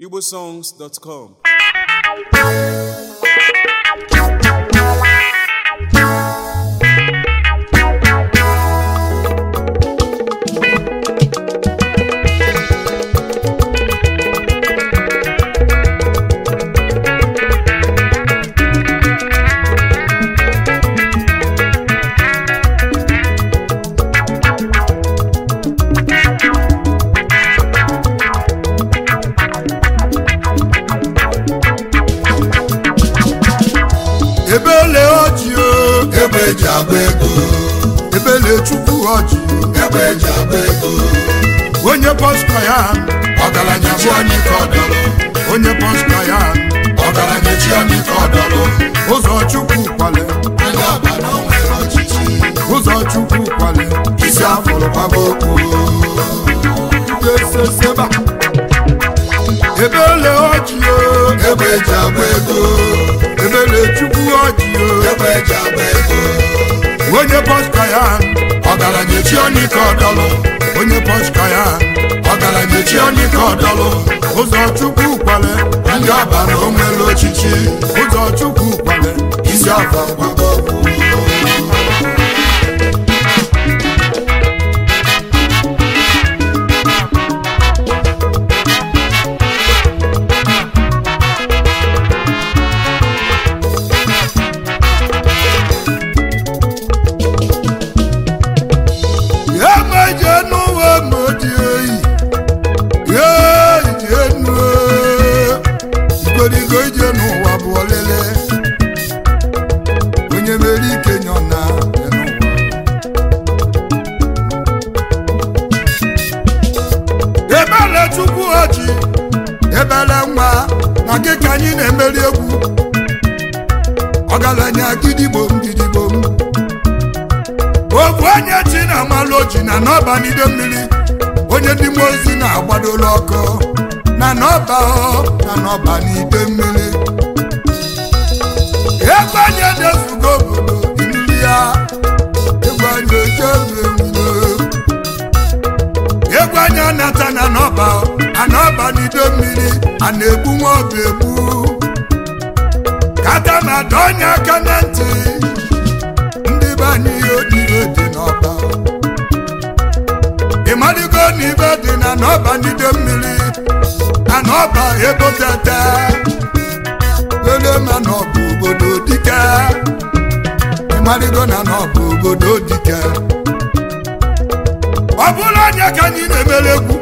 igbosongs.com ebele ọjị o egbe eji agba ego ebele chukwu ọjị egbe eji agba ego onye pọska ya ọgaranya chi anyị ka ọ dọrọ onye pọska ya ọgaranya chi anyị ka ọ dọrọ ụzọ chukwu kwale anya ọba na o nwere ọchịchị ụzọ chukwu kwale isi afụrụ kwaba okwu eseseba ebele ọjị o egbe eji agba ego ebele chukwu ọjị o egbe eji agba ego onye pọska ya ọgaranya chi anyị ka ọ dọrọ onye pọska ya ọgaranya chi anyị ka ọ dọrọ ụzọ chukwu kwale anya ọba na o nwere ọchịchị ụzọ chukwu kwale isi afụrụ kwaba okwu ya meje n'ụwa modi oyi ya ije nu igorigo ije n'ụwa bụ ọlele onye mere ike nyọ na ya n'ụwa ebele chukwu oji ebele nwa na gị ka anyị na-emeri egwu ọgaranya gidigbom gidigbom ofu onye chi na-amalụ oji na n'ọba n'ido mmiri onye ndị mmụọ ozi na-agbadola ọkụ na n'ọba ọ na n'ọba n'ido mmiri ego anyị edezugo obodo mmiri ya egwu anyị ochezu ewulo egwu anyị anata na n'ọba a n'ọba n'ido mmiri a na-egbu nwa ọba egbu kata ma dọọ onye aka na ntị ndị be anyị odibo dị n'ọba ịmaligo na ibe dị na n'ọba n'ido mmiri na n'ọba ebotete were ma n'ọba obodo dike ịmaligo na n'ọba obodo dike ọ bụrụ anya ka anyị na-emere egwu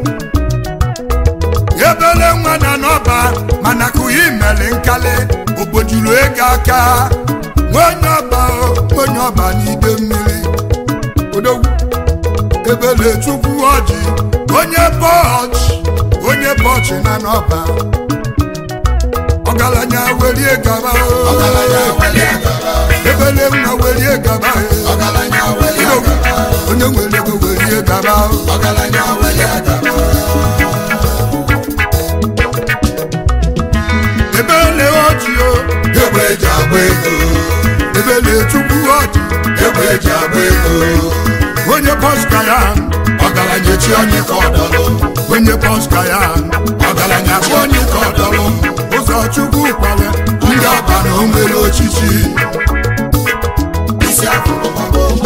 ebele nwa na n'ọba mana kụghị imeli nkali ogbojuru ego aka nwonye ọba o, nwonye ọba n'ide mmiri odogwu ebele chukwu ọjị onye bọchị onye bọchị na n'ọba ọgaranya werie gaba o. ọgaranya welie gaba ebele nwa werie gaba o. ọgaranya welie Odogwu, gaba onye nwere ego werie gaba o. ọgaranya welie gaba ebele ọjị o egbe eji agba ego ebele chukwu ọjị egbe eji agba ego onye pọska ya ọgaranya chi anyị ka ọ dọrọ onye pọska ya ọgaranya chi anyị ka ọ dọrọ ụzọ chukwu kwale ndị ọba na o nwere ochichi isi afụrụ gbaba okwu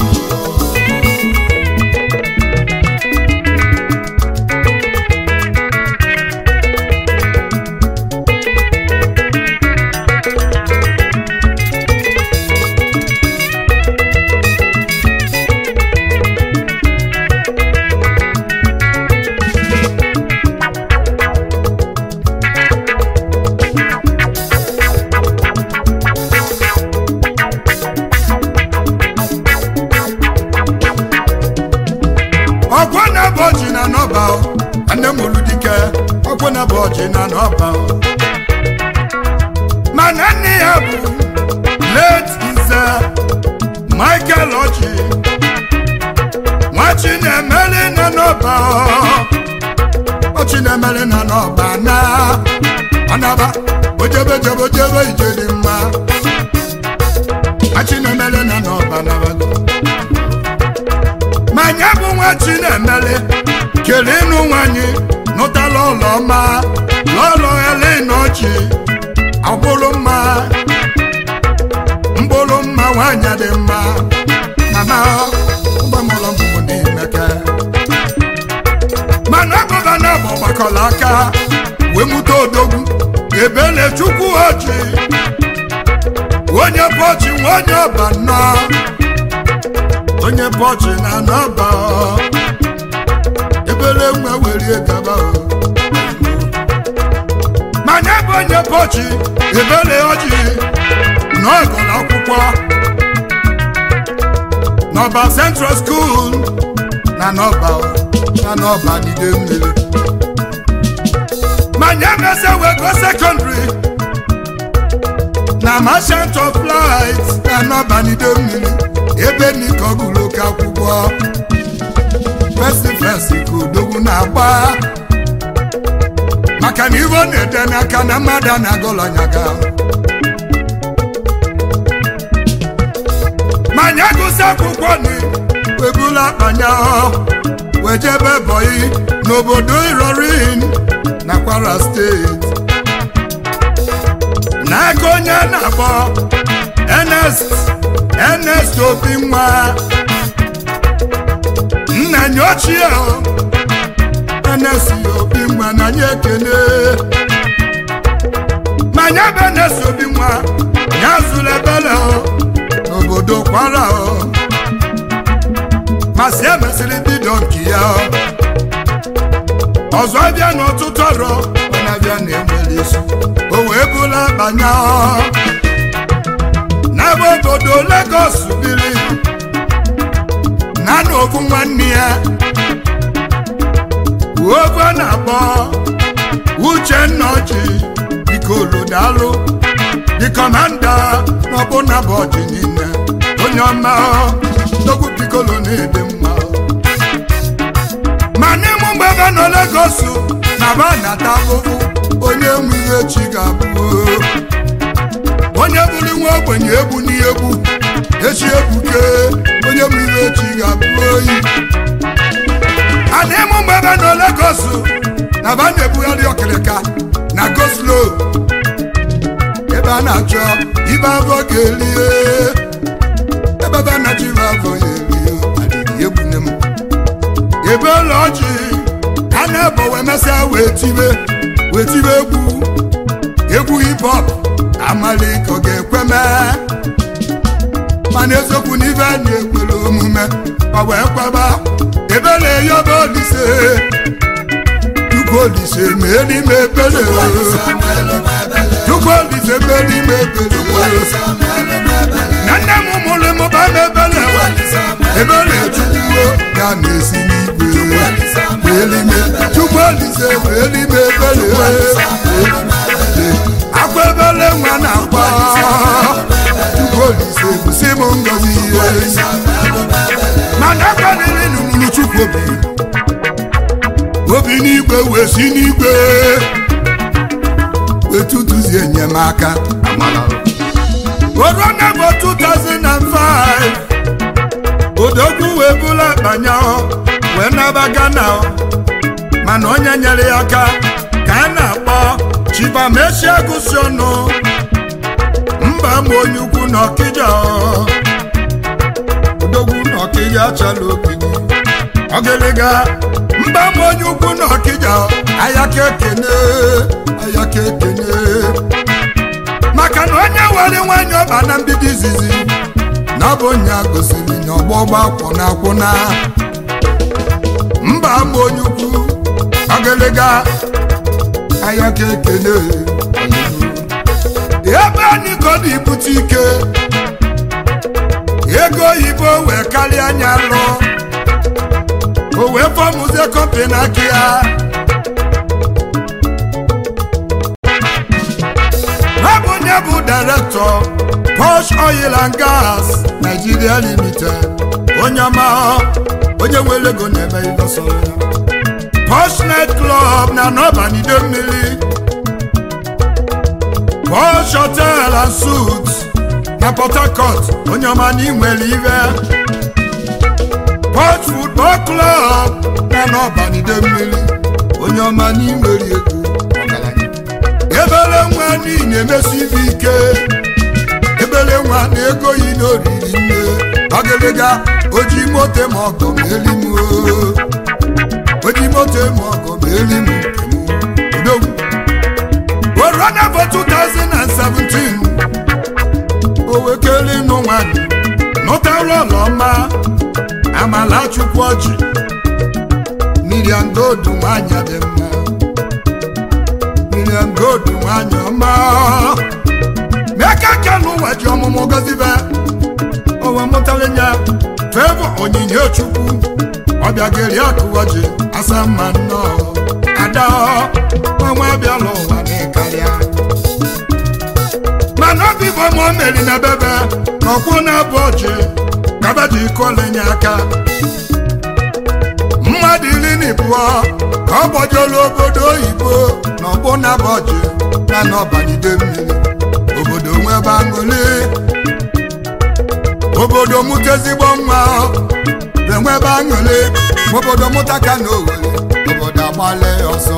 ọgwọ na-bụ ọjị na n'ọba o. nne m olu dike ọgwọ na-bụ ọjị na n'ọba o. mana nne ya bụ late nze michael ọjị nwachi na-emeli na n'ọba o. ọchị na-emeli na n'ọba na ọnaba ojebe jebe ojebe ije dị mma nwachi na-emeli na n'ọba nabago ma nya bụ nwa chi na-emeli kele ịnụ nwanyị nụtala ụlọma lọlọ elenochi agbụrụ mma mgbụrụ mma nwanyị dị mma mama ụgbọmụlọ mbụ n'imeke mana gọvanọ bụ gbakọrọ aka wee mụta odogwu ebele chukwu ochi onye bọchị nwa onye ọba nnọọ onye bọchị na n'ọba ebele nwa werie gaba o manya bụ onye bọchị ebele ọjị n'ọgụlụ akwụkwọ n'ọba central school na n'ọba na n'ọba n'ide mmiri manya mese wego secondary na merchant of light na n'ọba n'ide mmiri ebe nika ọgụlụ ka akwụkwọ fesi fesi ka odogwu na-agba maka na iwe ọ na-ede n'aka na mmadụ na-agọlọnyaga manya gụsị akwụkwọ ni webula akpanya wejebe bọyị n'obodo irorin na kwara steeti n'aka onye na-akpọ Ernest Ernest obi nwa nna nye ochie o Ernest obi nwa na nye ekene manya bụ Ernest obi nwa ya zụrụ ebele o n'obodo kwara o masị emesịrị bido nke ya o ọzọ bịa n'ọtụtụ ọrụ ọ na-abịa na-enwere isi o wee bụla banya ọ n'ebe obodo Lagos biri na n'ofu nwanne ya ofe na-akpọ Uchenna Ọjị Ikolodalụ the commander n'ọbụna bọdị niile onye ọma togwu pikolo na-ede mma ma n'ịmụ mgbe ebe nọ Lagos na ba nata ahụhụ onye nwe ihe chi ga-abụ onye bụrụ nwa ogbenye egbu n'egbu echi egbuke onye nwe ihe chi ga-abụ oyi a n'ịmụ mgbe ebe nọ Lagos na ba na-ebugharị ọkịrịka na goslo ebe a na-achọ ibe afọ ga-erie ebe ebe a na-achọ ibe afọ ya erie adịghị egbune m ebe ụlọ ọjị a na-ebo wee mesịa wee tibe wee tibe egwu egwu hip hop amalike ọ ga-ekwe mee mana eziokwu na ibe a na-ekwere omume ọ wee kwaba ebe na-eyi ọba olise chukwu olise mee n'ime ebere chukwu olise mee n'ime ebere na nne m mụrụ mụba m ebere ebere chukwuo ya na-esi n'igwe welime chukwu olise welime ebere akwa ebere nwa na-akwa chukwu olise bụsi m ngozi ihe mana akwaniri n'ụlụ chukwu obi obi n'igwe wee si n'igwe wee tutuzie enyemaka korona bụ 2005 odogwu wee bụla akpanya wee naba Ghana mana onye nyere ya aka ka a na-akpọ Chibamesia gụsi ọnụ mba ma onye ukwu na Ọkịja odogwu na Ọkịja achala ogidi ọgịrịga mba ma onye ukwu na Ọkịja ayaka ekene ayaka ekene maka na onye were nwanyị ọba na mbido izizi na ọ bụ onye a gosiri na ọgbọgba kwụna akwụna mba ma onye ukwu ọgịrịga ayaka ekene ebe anyị ka ọ dị ibute ike ego oyibo wee karịa anya lụ o wee fọmụzie kọmpi n'aka ya ha bụ onye bụ direktọ Posh Oil and Gas Nigeria Limited onye ọma onye nwere ego na-eme ihe sọrọ ya Posh Night Club na n'ọbanido mmiri Posh Hotel and Suites na Port Harcourt onye ọma na inwere ibe Posh Football Club na n'ọbanido mmiri onye ọma n'inwere ego ọgaranya ebere nwa n'ihi na-emesi ibe ike ebere nwa na ego yi n'oriri nne ọgịlịga oji moto ma ọgọ ma eli m oo. oji moto ma ọgọ ma eli m nke m odogwu Corona for 2017 owekele ịnụ nwanyị nụtara ọlọma amala chukwu ọchị Miriam Gold nwanyị dị mma Miriam Gold nwanyị ọma meka ka n'ụwa ji ọmụmụ gozibe owe mụtara ya fevọ onyinye chukwu ọbịageri akụwa ji asa mma nnọọ ada ọnwa abịala ụwa n'ịkarịa mana ọ bụ ma o meri na bebe na ọkwụ na-abụ ọjị kaba ji kolenye aka mmadụ iri na ịbụọ ka ọ gbajolu obodo oyibo na ọgbụ na-abụ ọjị na n'ọbanide mmiri obodo nwebe aṅụli obodo mụta ezigbo nwa enwebe aṅụli obodo mụta ka na owere obodo agbale ọsọ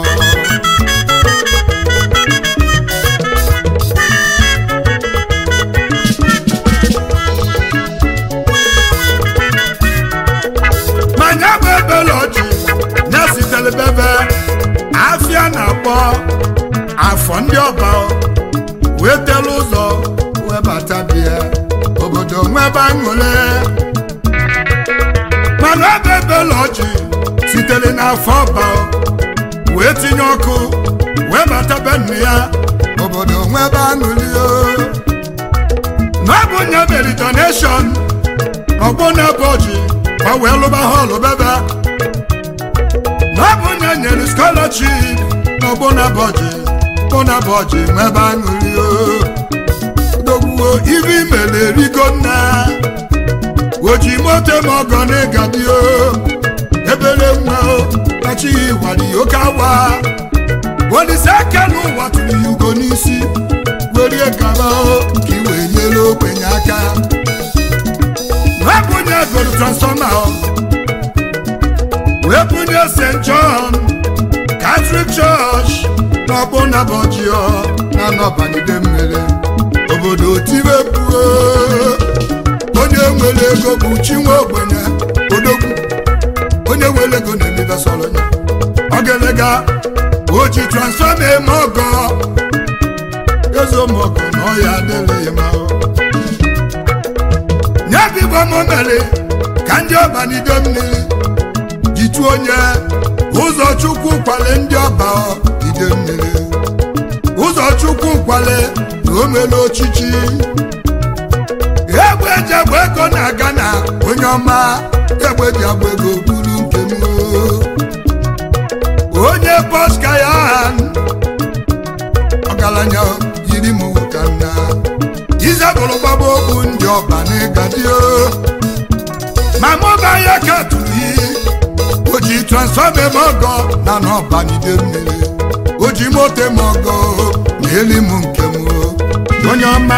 manya bụ ebele ọjị na-esitere bebe afịa na-akpọ afọ ndị ọba wee telu ụzọ wee bata bịa obodo nwebe aṅụle mana ọ bụ ebele ọjị sitere n'afọ ọba wee tinye ọkụ wee bata be nne ya obodo nwebe aṅụli na ọ bụ nye mere donation ọgbọ na-ebe ọjị ka ọ wee lụba họlụ bebe na ọ bụ nye nyere scholarship na ọgbọ na-ebe ọjị ọgbọ na-ebe ọjị nwebe aṅụli dogbuo ibe imele erigo nna oji moto ma ọgọ na ịgadio ebere nwa o achịghị ịwali oke awa olise aka n'ụwa tụrụ ya ugo n'isi werie gaba o ka i wee nyere ogbenye aka wee bunye goro transfọma o wee bunye st john catholic church n'ọgbụ nabọjio na nọbanide mmiri obodo tibepuo onye nwere ego bụ chinwe ogbenye odogwu onye nwere ego na-emebe sọrọ ya ogelega o ji transfọma eme ọgọ ezomọgọ na ọya adịghị ma nye bibo m mere ka ndị ọbanide mmiri jitu onye ụzọ chukwu kwale ndị ọba ide mmiri ụzọ chukwu kwale na o mere ochichi egbe eji agba ego na-aga na onye ọma egbe ji agba ego buru nke m onye bọska ya ọgaranya yiri m ka nna izebụrụ gbaba okwu ndị ọba n'ịgadio ma mụba ya ka tụrụ iyi o ji transfọma eme ọgọ na n'ọbanide mmiri o ji moto eme ọgọ na eli m nke m onye ọma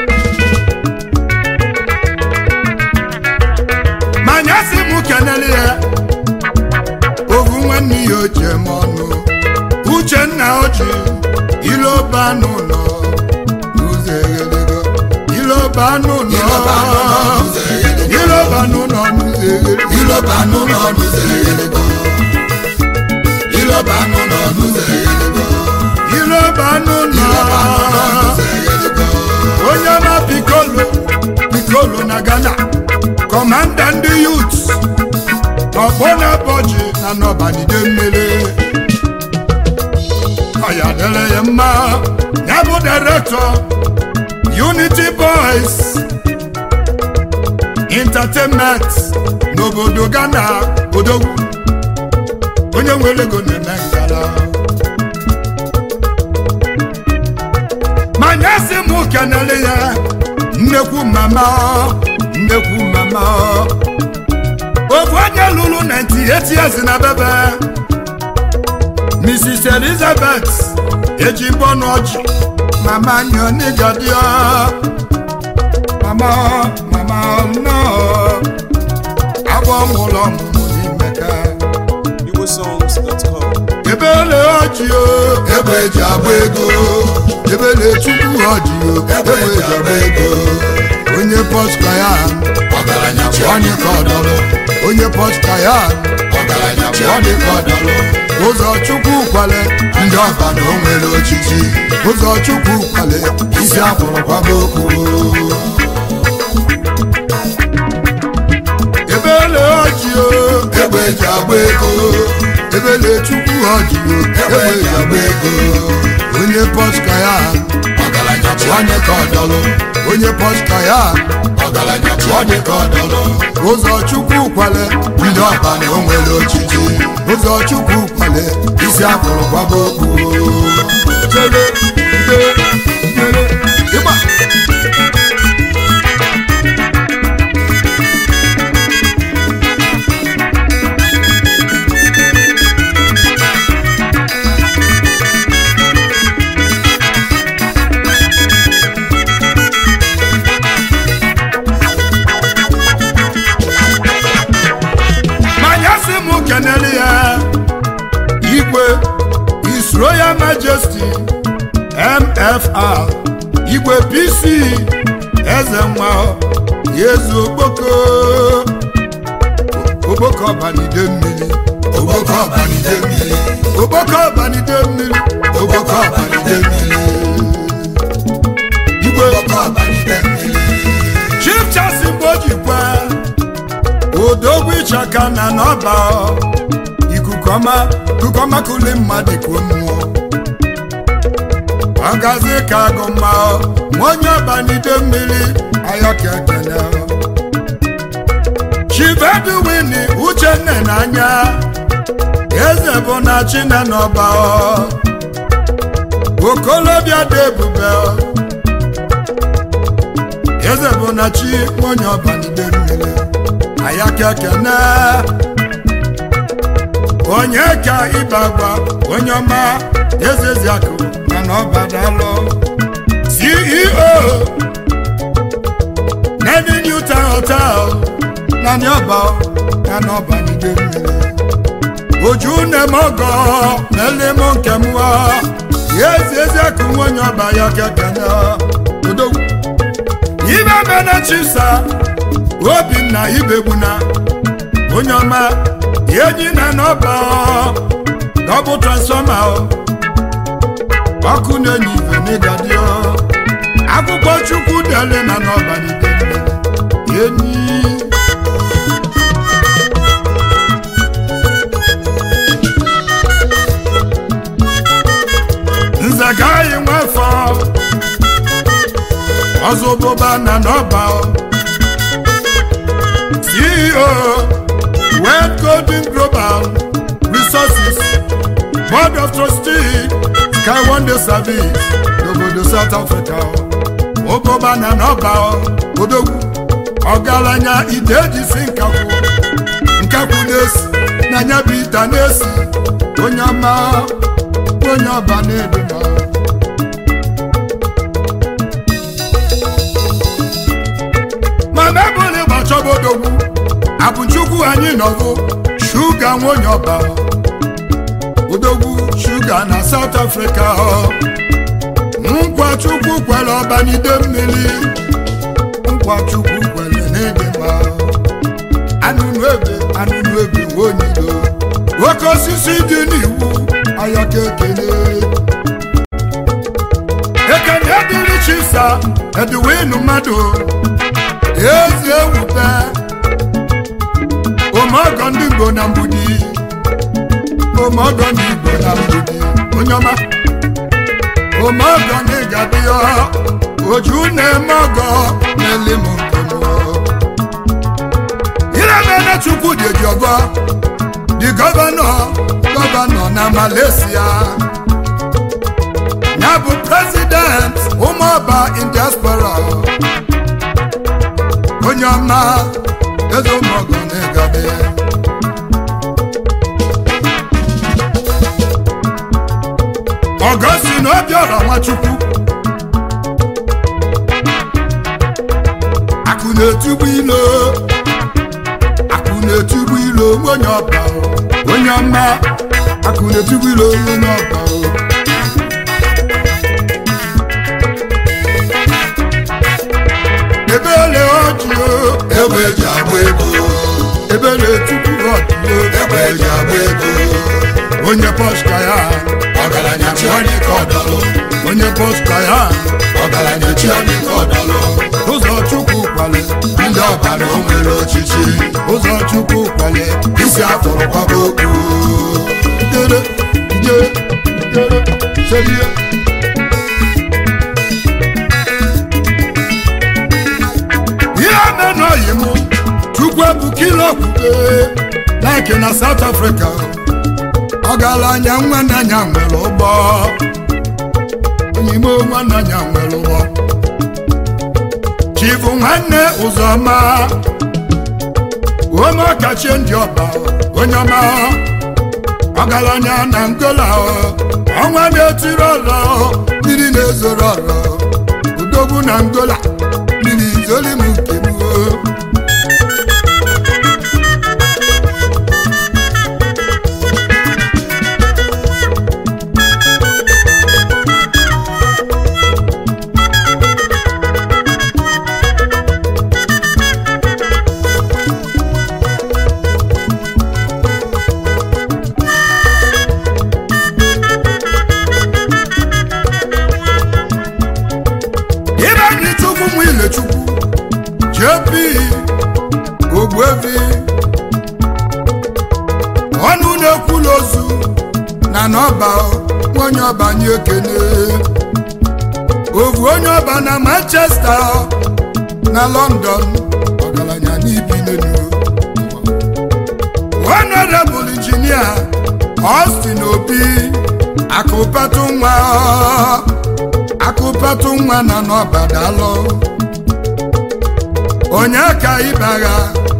manya si m kenele ya ovu nwanne ya oji eme ọnụ uchenna oji iloba n'ụlọ n'ụzọ eghelego iloba n'ụlọ iloba n'ụlọ n'ụzọ eghelego Iloba n'ụlọ n'ụzọ eghelego. Iloba n'ụlọ n'ụzọ eghelego. iloba n'ụlọ Iloba n'ụlọ n'ụzọ eghelego. onye ma pikolo pikolo na ghana kọmanda ndị yut ọgbọ na bọji na n'ọbanide mmiri ọya dere ya mma ya bụ direktọ unity boys entertainment n'obodo ghana odogwu onye nwere ego na-eme ngala manya si m kenele ya nnekwu mama nnekwu mama ofu onye lụrụ 98 years na bebe mrs elizabeth eji mbọnụ ọjị mama nyonigadio mama mama nọ agwọ mụlọ ọmụmụ n'imeka igbosongs.com ebele ọjị o egbe eji agba ego ebele chukwu ọjị o egbe eji agba ego onye pọska ya ọgaranya bụ onye ka ọdọrọ onye pọska ya ọgaranya bụ onye ka ọdọrọ ụzọ chukwu kwale ndị ọba na o nwere ochichi ụzọ chukwu kwale isi akwụrụ kwaba okwu ebele ọjị o egbe eji agba ego ebele chukwu ọjị o egbe eji agba ego onye pọska ya ọgaranya bụ onye ka ọdọrọ onye pọska ya ọgaranya bụ onye ka ọdọrọ ụzọ chukwu kwale ndị ọba na o nwere ochichi ụzọ chukwu kwale isi akwụrụ kwaba okwu Chere, chere, chere, ịgba. manya si m kenele ya igwe His Royal Majesty MFR igwe PC eze nwa yezu okpoko okpoko ọbanide mmiri ogboko ọbanide mmiri okpoko ọbanide mmiri ogboko ọbanide mmiri igwe ogboko ọbanide mmiri chief chasi mgbe o jikwa odogwu ịchaka na n'ọba ikuku ọma ikuku ọma kuli mmadụ ikuo mmụọ ọgazi ka agụ mma nwa onye ọbanide mmiri ayọka ekene chief edwin uchenne n'anya eze bụ na chine n'ọba okolobịa dị ebube eze bụ na chi onye ọbanide mmiri ayaka kene onye ka ịba agba onye ọma eze ziakụ mana ọbadalụ ceo nedi newton hotel na niọba ya na ọbanide mmiri oju nemogo na elemo nke mụọ ya ezi eziakụ nwa onye ọba ya kekene odogwu ibe mene chisa obinna ibegbuna onye ọma enyi na n'ọba dọbụ transfọma ọkụ na-enye ife n'ịgadio akwụkwọ chukwu dele na n'ọba n'ide enyi nze gaghị nwefọ ọzọ bụba na n'ọba CEO World Golden Global Resources Board of Trustees Sky Wonder Service n'obodo South Africa ụbụba na n'ọba odogwu ọgaranya ide ejisi nkakwu nkakwu na-esi na nya bụ ite na-esi onye ọma onye ọba na-edema ma mebụl ịgbachọba odogwu abụchukwu anyị nọgụ shuga nwonye ọba odogwu shuga na South Africa nkwa chukwu kwere ọbanide mmiri nkwa chukwu kwere n'ịdịmma anụnụ ebe anụnụ ebe nwonyilo oke osisi dị n'iwu ayaka ekele ekene dịrị chisa eduwinu mmadụ ezi ewube omeọgọ ndị Igbo na mgbudi omeọgọ ndị Igbo na mgbudi onye ọma omeọgọ na ịgadịọ oju na-eme ọgọ na-ele m nkem irebere chukwu dị eji ọgọ dị gọvanọ gọvanọ na Malaysia ya bụ prezident ụmụọba in diaspora onye ọma eze ụmụọgọ na-egade ọgọsi na obiọra nwachukwu akụ na-etugbu ilo akụ na-etugbu ilo onye ọba onye ọma akụ na-etigbu ilo onye ọba o ebele ọjị o egbe eji agba ego ebele tupu ọjị o egbe eji agba ego onye pọska ya ọgaranya chi onye ka ọdọlụ onye pọska ya ọgaranya chi onye ka ọdọlụ ụzọ chukwu kwale ndị ọba na o nwere ochichi ụzọ chukwu kwale isi afụrụ kwaba okwu ijere ijere ijere selie ihe menọghị m chukwu ebukila okwukwe like na south africa ọgaranya nwanne anya nwere ụgbọ onyimo nwanne anya nwere ụgbọ chifu nwanne ụzọma ome ọkachie ndị ọba onye ọma ọgaranya na ngola ọnwa na-etiri ọlọ mmiri na-ezoro ọlọ udogbu na ngola mmiri izoli m nke m o. ibe anyị chukwu mụ ile chukwu jp ogbuevi ọnụ na-ekwula ozu na n'ọba onye ọba anyị ekene ovu onye ọba na manchester na london ọgaranya n'ibi n'elu honorable injinia austin obi akụpatụ nwa akụpatụ nwa na n'ọbadalụ onye ka ịbagha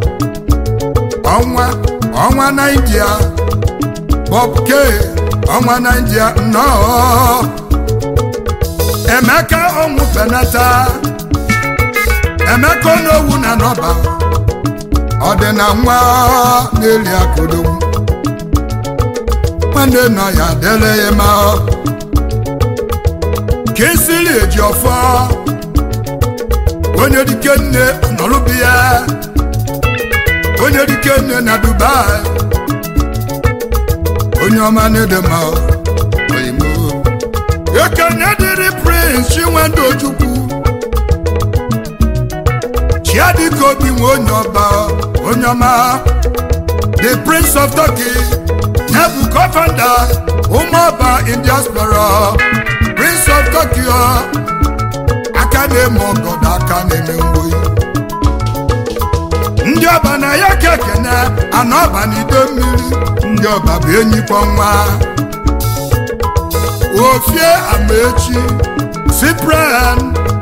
ọnwa ọnwa naijiria bob k ọnwa naijiria nnọọ emeka ọnwụ penata emeka onowu na n'ọba ọ dị na nwa na-eli akụdogwu nwanne nọ ya dele ya ma kinsili eji ọfọ onye dike nne nọrụbi ya onye dike nne na dubai onye ọma na-edema oyimo ekene dịrị prince chinwendu ojukwu chiadike obi nwe onye ọba onye ọma the prince of turkey nebu co-founder ụmụọba in diaspora prince of tokyo aka na-eme ọgọdọ aka na-eme mgboyi ndị ọba na ya ka ekene ana ọba na ide mmiri ndị ọba bụ enyi nwa ofie amaechi cyprian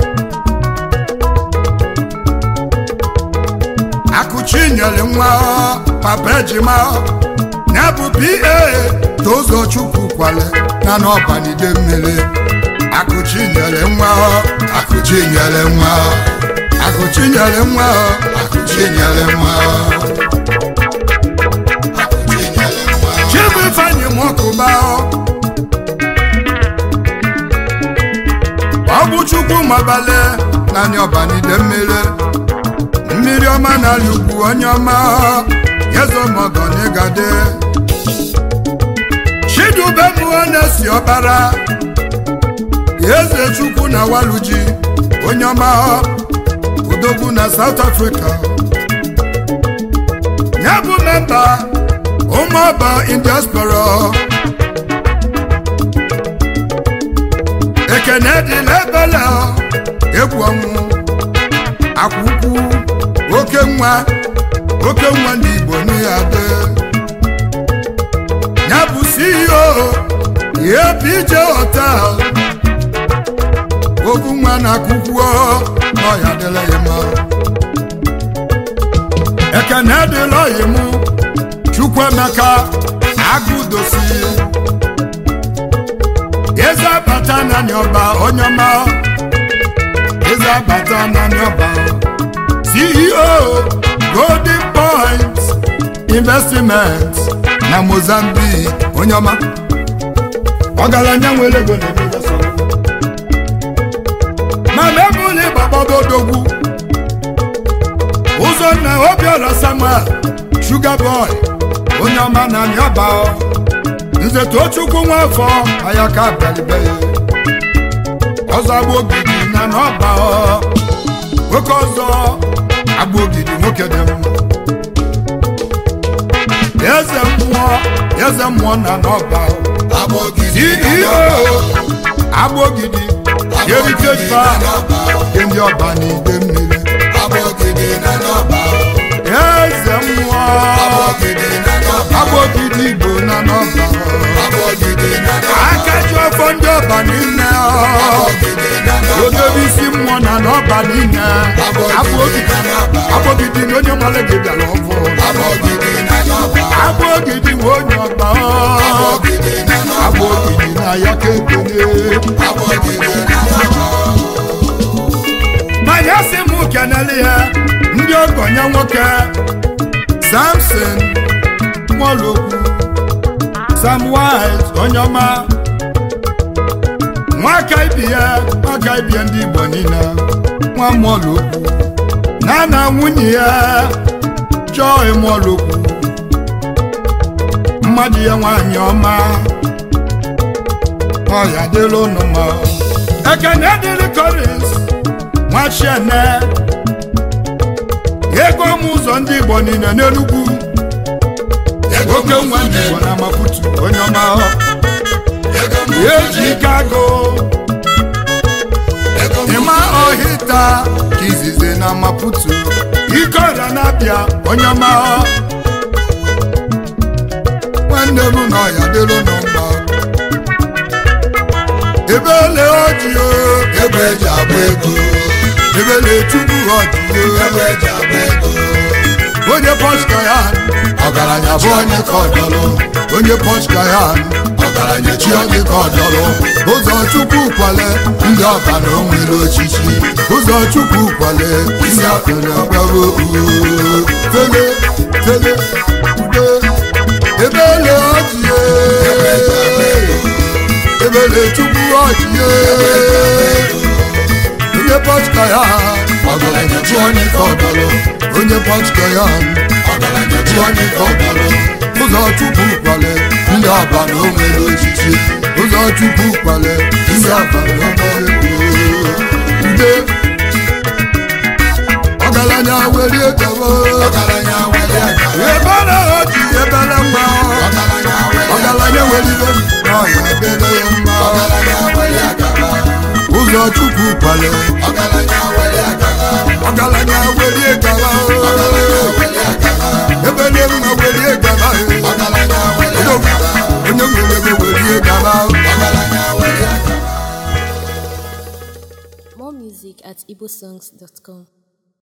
akụchi nyere nwa papa ejima ya bụ pa tozo chukwu kwale na n'ọbanide mmiri akụchi nyere nwa akụchi nyere nwa akụchi nyere nwa akụchi nyere nwa akụchi nyere nwa chibu ifeanyị mọkụba ọ bụ chukwu mabale naanị ọbanide mmiri mmiri ọma n'ala ugwu onye ọma yezomọgọnigade chidube mụọ na-esi ọbara eze chukwu na waluji onye ọma odogwu na south africa ya bụ memba ụmụọba in diaspora ekene dị n'ebele egwu ọnwụ akwụkwụ oke nwa oke nwa ndị igbo n'ịadị ya bụ ceo apj hotel ogu nwa na akwụkwọ n'ọya dịla ya mma ekene dịla ọyị mụ chukwuemeka agụdosi eze abata naanị ọba onye ọma eze abata naanị ọba ceo golden point investment na mozambique onye ọma ọgaranya nwere ego na-emezo sọrọ mana ebe ụlọ ịgbagbago odogwu ụzọ nna obiọra samuel shuga boy onye ọma na nyaba nze tochukwu nwafọ ayaka bịalibe ọzọ agba ogidi na n'ọba nwoke ọzọ agba ogidi nwoke dị mma eze mmụọ eze mmụọ na n'ọba ceo agba ogidi heritage park nke ndị ọba na ide mmiri eze mmụọ agba ogidi igbo na n'ọba aka ji ọfọ ndị ọba niile odobe isi mmụọ na n'ọba niile agbogidi na onye malege bịara ọfụ agbogidi nwe onye ọba agbogidi na ya ka ekele manya si m kenele ya ndị ogonye nwoke samson nwolokwu sam wise onye ọma nwaka ibi ya nwaka ibi ya ndị igbo niile nwa mụọlokwu na na nwunye ya joy mụọlokwu mmadụ ya nwanyị ọma ọya dịla ụnụ mma ekene dịrị korins nwachiene ego m ụzọ ndị igbo niile n'enugwu oke nwa ndị igbo na maputu onye ọma eji ike agụ ịma ọhịta ka izizi na maputu ike ọrịa na-abịa onye ọma nwanne m na ọya dịrị nụ mma ebele ọjị Ebe eji agba ego, ebele chukwu ọjị ebe eji agba ego, onye pọska ya ọgaranya bụ onye ka ọdọlụ, onye pọska ya ọgaranya chi chi onye ọdị ka ọdọrọ ụzọ chukwu kwale ndị ọba na o nwere ochichi, ụzọ chukwu kwale isi akụna gbago tele tele ude ebele ọjị ebele chukwu ọjị onye pọska ya ọgaranya chi onye ka ọdọlụ, onye pọska ya ọgaranya chi onye ka ọdọlụ, ụzọ chukwu kwale ndị ọba na o nwere ochichi ụzọ chukwu kwale ndị ọba na o nwere ude ọgaranya welie gaba ọgaranya were aka, ebere oji ebere mma ọgaranya were aka, ọgaranya welibe n'ọya ebere ya mma ọgaranya were aka, ụzọ chukwu kwale ọgaranya were aka, ọgaranya welie gaba ebere mma welie gaba ọgaranya were aka, onye nwere ego welie gaba ọgaranya were aka. More music at igbosongs.com.